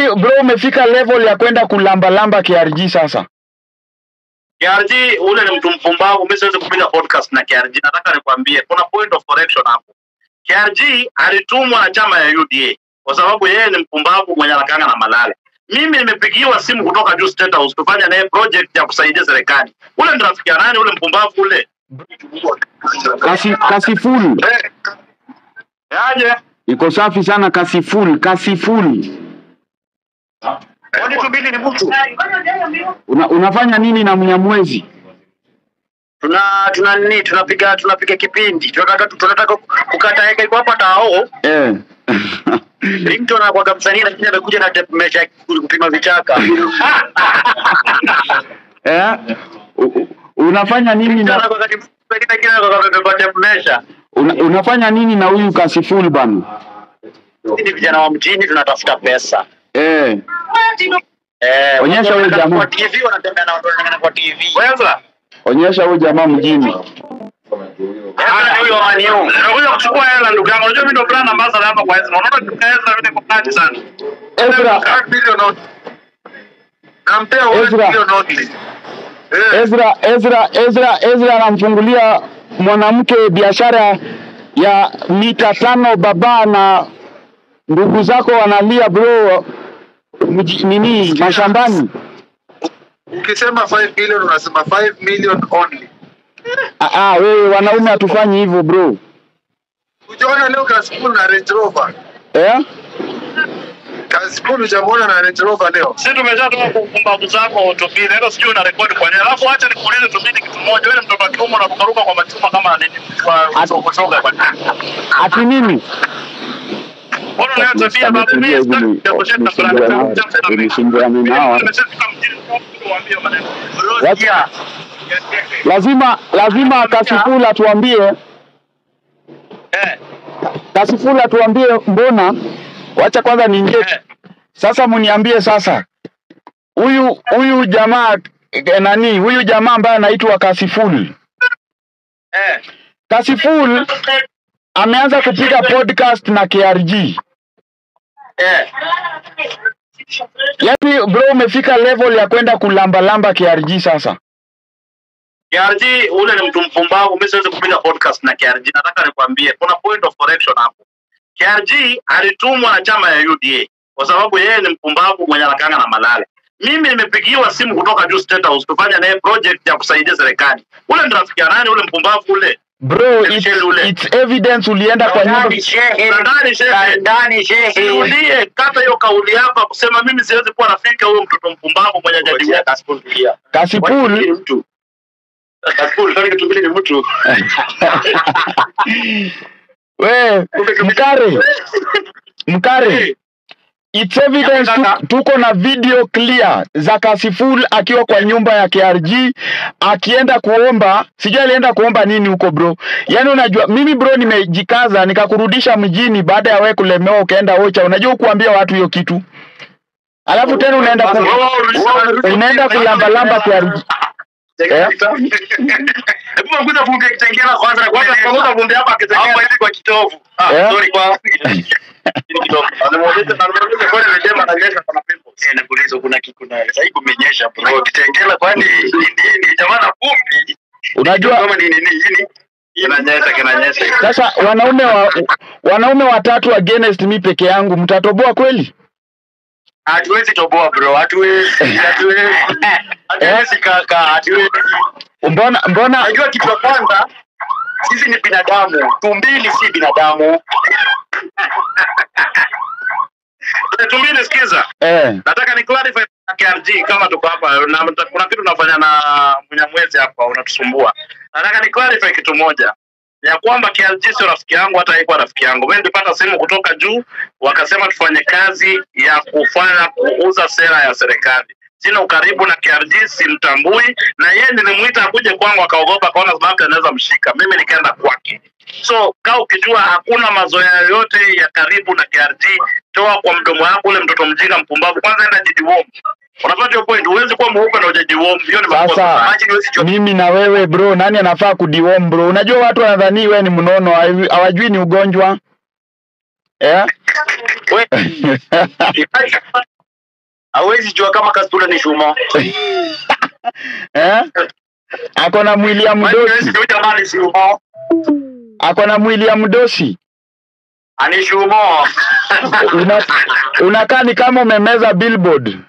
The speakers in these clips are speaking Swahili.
bro umefika level ya kwenda kulambalamba KRG sasa. KRG ule ni mtu mpumbavu, mimi siwezi kupiga podcast na KRG. Nataka nikwambie kuna point of correction hapo. KRG alitumwa na chama ya UDA kwa sababu yeye ni mpumbavu mwenye anakanga na malale. Mimi nimepigiwa simu kutoka juu State House kufanya naye project ya kusaidia serikali. Ule ni rafiki ya nani? Ule mpumbavu ule Kasi, kasi full. eh. Yaje Iko safi sana kasi full, kasi full. kwani tubili ni mtu Una, unafanya nini na Mnyamwezi? tuna tuna nini tunapiga tunapiga kipindi tunataka tunataka kukata heka iko hapa tao Eh. Ringtone anakuwaga msanii lakini amekuja na tape measure kupima vichaka. eh? U, u- unafanya nini Ringtone na anakuwaga ni msanii lakini anakuwaga amebeba tape measure. una, unafanya nini na huyu kasi full bana? Sisi ni vijana wa mjini tunatafuta pesa. Eh. Eh, Onyesha watu huyu wanakaa jamaa. Kwa TV wanatembea na watu wanakaa kwa TV. Wewe Onyesha huyu jamaa mjini. Hata huyo wa Man U. Nakuja kuchukua hela ndugu yangu. Unajua mimi ndo brand ambassador hapa kwa Ezra. Unaona tukaweza vile kwa kati sana. Ezra, Nampea Ezra. Ezra, Ezra, Ezra, Ezra anamfungulia mwanamke biashara ya mita tano baba na ndugu zako wanalia bro mji, nini mashambani. Ukisema 5 billion unasema 5 million only. Ah, ah, wewe wanaume hatufanyi hivyo bro. Ujaona leo Kasipul na Range Rover. Eh? Kasipul hujamwona na Range Rover leo. Sisi tumeshatoka kumbavu zako tubili. Hilo sijui una rekodi kwa nini. Alafu acha nikuulize tubili kitu moja. Wewe ni mtoto wa kiume unarukaruka kwa machuma kama nini? Kwa sokosoga kwa nini? Ati nini? Mbona unayo tabia babu mimi sitaki kujaposhia na fulani. Nilisumbuana nao. Nimeshafika mjini kuambia maneno. Watu- Lazima lazima Kasifula tuambie Eh. Kasifula tuambie mbona wacha kwanza niingie Eh. sasa mniambie sasa huyu huyu jamaa eh, nani huyu jamaa ambaye anaitwa Kasiful Eh. Kasiful ameanza kupiga podcast na KRG Eh. yaani bro umefika level ya kwenda kulambalamba KRG sasa KRG ule ni mtu mpumbavu, mimi siwezi kupiga podcast na KRG. Nataka nikwambie kuna point of correction hapo. KRG alitumwa na chama ya UDA kwa sababu yeye ni mpumbavu mwenye anakanga na malale. Mimi nimepigiwa simu kutoka juu State House kufanya naye project ya kusaidia serikali. Ule ni rafiki ya nani? Ule mpumbavu ule. bro it's, Michelle ule. it's evidence ulienda kwa nyumba Ndani shehe, ndani shehe. Sirudie kata hiyo kauli yako ya kusema mimi siwezi kuwa rafiki ya huyo mtoto mpumbavu mwenye jadi Kasipul mtu. Kasipul, kwani kitubili ni mtu. we mkare mkare It's evidence tu, tuko na video clear za Kasiful akiwa kwa nyumba ya KRG akienda kuomba, sijui alienda kuomba nini huko bro. Yaani unajua mimi bro nimejikaza nikakurudisha mjini baada ya wewe kulemewa ukaenda Ocha. Unajua kuambia watu hiyo kitu. Alafu tena unaenda ku, unaenda kulambalamba KRG. Eh? Hebu punguza vumbi kitengela kwanza na kwanza punguza vumbi hapa kitengela. Hapa hivi kwa kitovu. Ah, Eh? sorry kwa Hili kidogo. Anamuuliza anamuuliza kwa nini jamaa ananyesha kuna pimples. Eh, nakuuliza kuna kuna sasa hivi kumenyesha bro. Kitengela kwani ni nini? Jamaa na vumbi. Unajua Kama ni nini nini? Kinanyesha kinanyesha. sasa wanaume wa, wanaume watatu against mi peke yangu mtatoboa kweli? Hatuwezi toboa bro. Hatuwezi. Hatuwezi. Hatuwezi kaka. Hatuwezi. Mbona mbona Unajua kitu cha kwanza, sisi ni binadamu, tumbili si binadamu. Tumbili, sikiza, eh, nataka ni clarify na KRG kama tuko hapa na mta- kuna kitu unafanya na Mnyamwezi hapa unatusumbua. Nataka ni clarify kitu moja ya kwamba KRG sio rafiki yangu, hata haikuwa rafiki yangu. Mimi nilipata simu kutoka juu, wakasema tufanye kazi ya kufanya kuuza sera ya serikali. Sina ukaribu na KRG, simtambui, na yeye nilimuita akuje kwangu, akaogopa, akaona labda anaweza mshika. Mimi nikaenda kwake. So kaa ukijua hakuna mazoea yoyote ya karibu na KRG, toa kwa mdomo wako ule mtoto mjinga mpumbavu. Kwanza enda jidiwom. Unapata hiyo point, huwezi kuwa mweupe na ujajiwom. Hiyo ni makosa. Sasa, Imagine huwezi jua- mimi na wewe bro, nani anafaa kudiwom bro? Unajua watu wanadhani wewe ni mnono, hawi- hawajui ni ugonjwa eh? We- hawezi jua kama Kasipul ni shumo. eh? Ako na mwili ya mdosi, Huyu jamaa ni shumo. ako na mwili ya mdosi. Ani shumo. Una, unakaa ni kama umemeza billboard.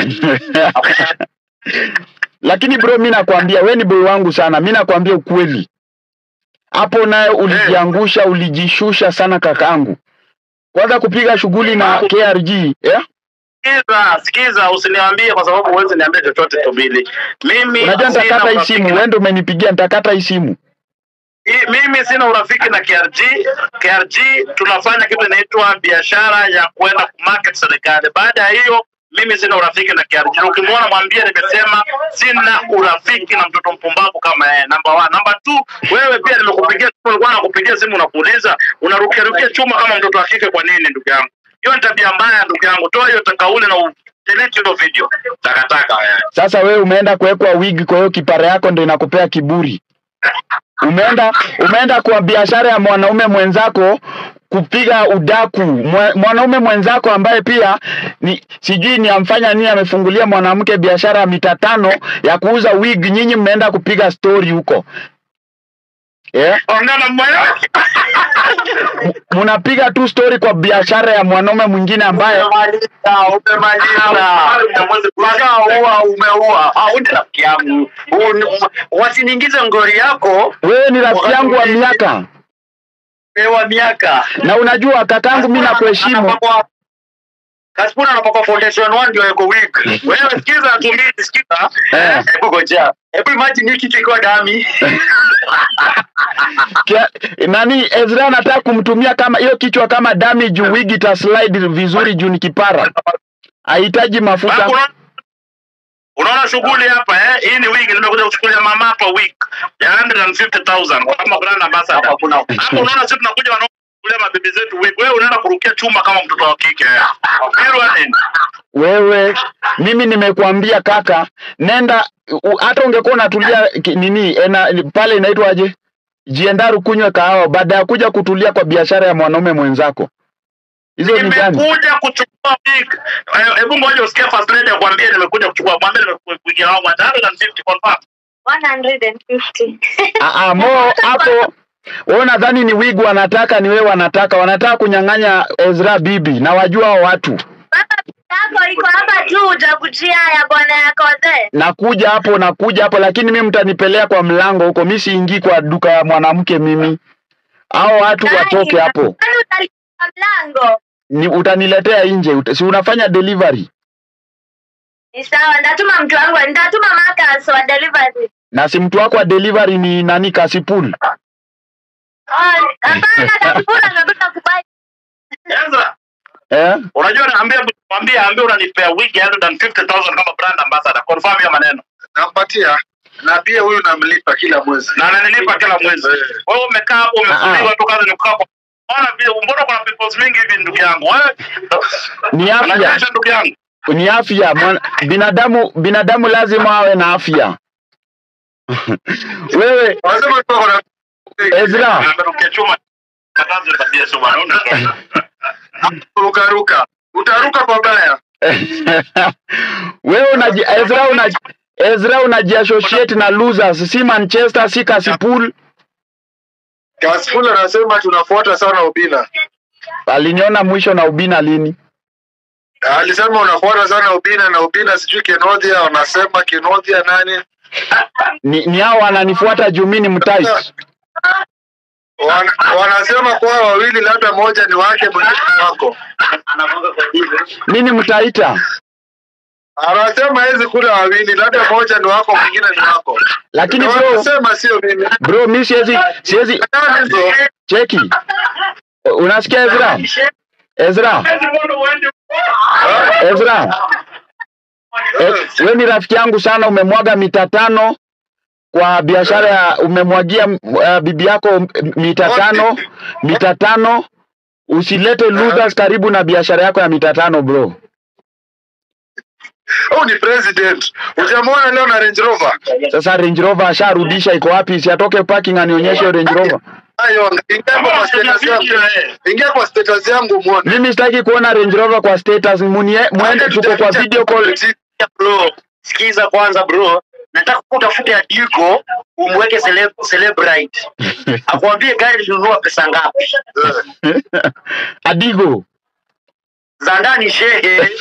Lakini bro, mi nakwambia we ni boy wangu sana, mi nakwambia ukweli, hapo naye ulijiangusha, ulijishusha sana kakangu. Kwanza kupiga shughuli na KRG yeah? Sikiza, sikiza, usiniambie kwa sababu huwezi niambia chochote Tobili. Mimi Unajua sina nitakata hii urafiki simu, na- wewe ndio umenipigia, nitakata hii simu. I- mimi sina urafiki na KRG. KRG tunafanya kitu inaitwa biashara ya kwenda kumarket serikali. Baada ya hiyo mimi sina urafiki na KRG. Na Ukimwona mwambie nimesema sina urafiki na mtoto mpumbavu kama yeye. Number one. Number two, wewe pia nimekupigia simu, nilikuwa nakupigia simu nakuuliza unarukia rukia chuma kama mtoto wa kike kwa nini ndugu yangu? Hiyo ni tabia mbaya ndugu yangu. Toa hiyo takauli na u- delete hiyo video. Takataka wewe. Sasa wewe umeenda kuwekwa wig, kwa hiyo kipara yako ndio inakupea kiburi. Umeenda umeenda kwa biashara ya mwanaume mwenzako kupiga udaku Mwa- mwanaume mwenzako ambaye pia ni sijui ni amfanya nini, amefungulia mwanamke biashara ya mita tano ya kuuza wig. Nyinyi mmeenda kupiga story huko yeah? Ongea na moyo. Mnapiga tu story kwa biashara ya mwanaume mwingine ambaye Umemaliza, umemaliza. Umeshaua, umeua. Ah, huyu ni rafiki yangu. Huyu ni- Wasiniingize ngori yako wewe ni rafiki yangu wa miaka, wa miaka. na unajua kakangu, mimi nakuheshimu. Anapakwa- Kasipul anapakwa foundation one ndio yuko weak. Wewe sikiza tu mimi sikiza. Eh. Hebu ngoja. Hebu imagine hii kitu iko dami. Kia, nani Ezra anataka kumtumia kama hiyo kichwa kama dami juu wigi ita slide vizuri juu ni kipara, hahitaji mafuta. Alafu unaona- Unaona shughuli hapa eh? Hii ni wig nimekuja kuchukulia mama hapa wig ya 150,000 kama brand ambassador. Hapo unaona sisi tunakuja wanaokulia mabibi zetu wig. Wewe unaenda kurukia chuma kama mtoto wa kike. Hilo nini? Wewe mimi nimekuambia kaka, nenda u- hata ungekuwa unatulia ki- nini ena, pale inaitwaje, jiendaru kunywe kahawa, baada ya kuja kutulia kwa biashara ya mwanaume mwenzako. Hizo ni gani? Nimekuja kuchukua wig. Eh, Hebu ngoja usikie first lady akwambie nimekuja kuchukua. Mwambie nimekuja wangu 150 confirm. 150. Ah, ah, mo hapo wewe nadhani ni wig wanataka, ni wewe wanataka, wanataka kunyang'anya Ezra bibi, na wajua hao watu Baba yako iko hapa tu utakujia ya bwana yako ze. nakuja hapo nakuja hapo, lakini mimi mtanipelea kwa mlango huko, mi siingii kwa duka ya mwanamke mimi. Hao watu watoke hapo, Kwani utalipa mlango? ni utaniletea nje, uta, si unafanya delivery Ni sawa, ndatuma mtu wangu, nitatuma Marcus wa delivery. na si mtu wako wa delivery ni nani? Kasipul. Oh, hapana, kakipura amebeba kubai. Ezra, Eh? unajua naambia mwambie ambie unanipea wig ya 150,000 kama brand ambassador. Confirm hiyo maneno. nampatia na pia huyu namlipa kila mwezi na ananilipa kila mwezi. Wewe umekaa hapo umefuliwa tu kazi ni kukaa kwa Ona vile mbona kuna peoples mingi hivi ndugu yangu. Wewe Ni afya, unajalisha ndugu yangu. ni afya. Mwana, binadamu binadamu lazima awe na afya. Wewe wanasema tu wako na Ezra, Amerukia chuma. Katazo tabia sio bwana. Unaona? rukaruka utaruka pabaya wewe unaji Ezra unaji Ezra unajiassociate na losers, si Manchester, si Kasipul. Kasful anasema tunafuata sana Obina Aliniona mwisho na Ubina lini? alisema unafuata sana Obina na Obina sijui Kinodhia wanasema Kinodhia nani Ni, ni hao wananifuata juu mimi ni mtais. Wana, wanasema kwa wawili labda moja ni wake mwingine ni wako Anagonga kwa jibu. Mimi ni mtaita. anasema hizi kula wawili labda moja ni wako mwingine ni wako Lakini Ndio bro, wanasema sio mimi bro mimi siwezi siwezi Nani hizo? cheki. Unasikia Ezra? Ezra, Ezra. Eh, wewe ni rafiki yangu sana, umemwaga mita tano kwa biashara ya umemwagia uh, bibi yako m- mita tano mita tano. Usilete losers karibu na biashara yako ya mita tano bro. Huyu ni president hujamwona leo na Range Rover Sasa Range Rover asharudisha, iko wapi? Si atoke parking anionyeshe hiyo Range Rover. Hayo, ingia kwa status yangu. Ingia kwa status yangu muone. Mimi sitaki kuona Range Rover kwa status. Munie, muende tuko kwa video call. bro sikiza kwanza bro nataka utafute adiko umweke celeb, celebrite akwambie gari linunua pesa ngapi Adigo. za ndani shehe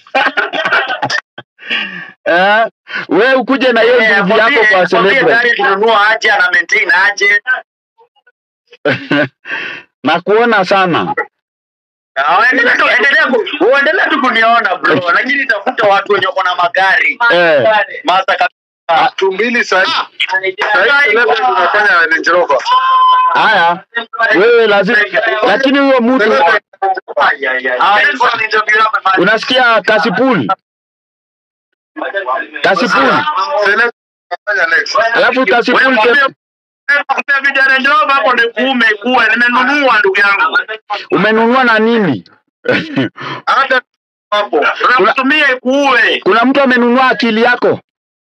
Eh, we ukuje na hiyo Eh, nguvu akwambie- yako kwa akwambie celebrate. gari linunua aje ana maintain aje na kuona sana. Ah, endelea tu- endelea ku- uendelea tu kuniona bro lakini tafuta watu wenye wako na magari Eh. Mazda kabisa. Elfu mbili sahi. Sahi celebrity tunafanya Range Rover. Haya, wewe lazima, lakini huyo mtu Celebrity. Ah, ilikuwa ni interview yako, man. unasikia Kasipul, Kasipul, Celebrity tunafanya next. alafu Kasipul Wewe ke- mwambie- Nakupea video Range Rover hapo ni kuume kuwe nimenunua ndugu yangu. umenunua na nini? Hata hapo. Tunakutumia ikuue. Kuna mtu amenunua akili yako?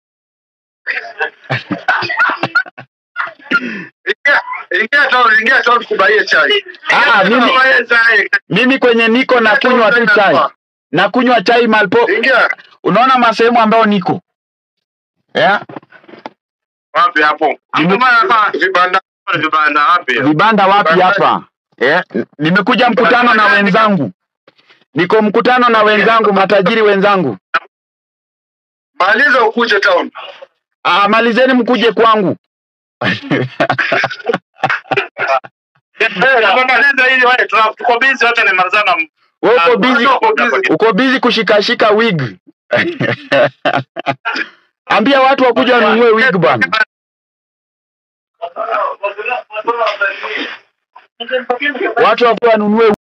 Ingia, ingia town, ingia town kubaie chai. Ah, mimi, mimi kwenye niko na kunywa tu chai, na kunywa chai malpo. Ingia. Unaona masehemu ambayo niko yeah? Wapi hapo? Hapo maana Vibanda. vibanda wapi? Vibanda wapi hapa yeah? Nimekuja mkutano na wenzangu, niko mkutano na wenzangu, matajiri wenzangu. Maliza ukuje town. Ah, malizeni mkuje kwangu. Tunamaliza hili wewe tuna- tuko busy hata nimalizana. Wewe uko busy, uko busy kushikashika wig. Ambia watu wakuja wanunue wig bwana. Watu wakuja wanunue